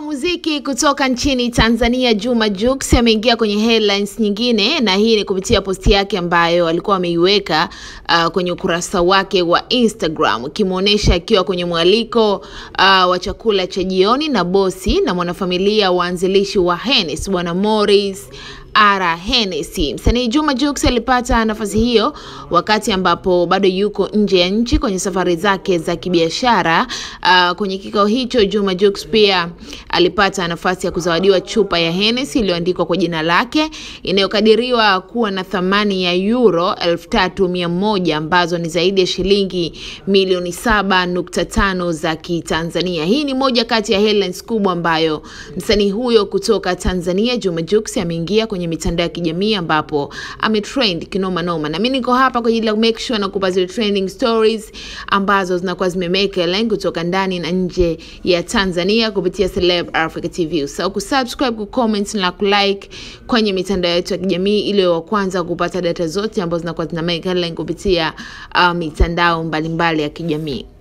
Mwanamuziki kutoka nchini Tanzania Juma Jux ameingia kwenye headlines nyingine, na hii ni kupitia posti yake ambayo alikuwa ameiweka uh, kwenye ukurasa wake wa Instagram ikimwonyesha akiwa kwenye mwaliko uh, wa chakula cha jioni na bosi na mwanafamilia waanzilishi wa Hennessy Bwana Morris Ara Hennessy. Msanii Juma Jux alipata nafasi hiyo wakati ambapo bado yuko nje ya nchi kwenye safari zake za kibiashara. Uh, kwenye kikao hicho Juma Jux pia alipata nafasi ya kuzawadiwa chupa ya Hennessy iliyoandikwa kwa jina lake inayokadiriwa kuwa na thamani ya euro 3100 ambazo ni zaidi ya shilingi milioni 7.5 za Kitanzania. Hii ni moja kati ya headlines kubwa ambayo msanii huyo kutoka Tanzania Juma Jux ameingia kwenye mitandao ya kijamii ambapo ametrend kinoma noma, na mimi niko hapa kwa ajili ya make sure na kupa zile trending stories ambazo zinakuwa zimemake headline kutoka ndani na nje ya Tanzania kupitia Celeb Africa TV. So kusubscribe, kucomment na kulike kwenye mitandao yetu ya kijamii ili wa kwanza kupata data zote ambazo zinakuwa zina make headline kupitia uh, mitandao mbalimbali mbali ya kijamii.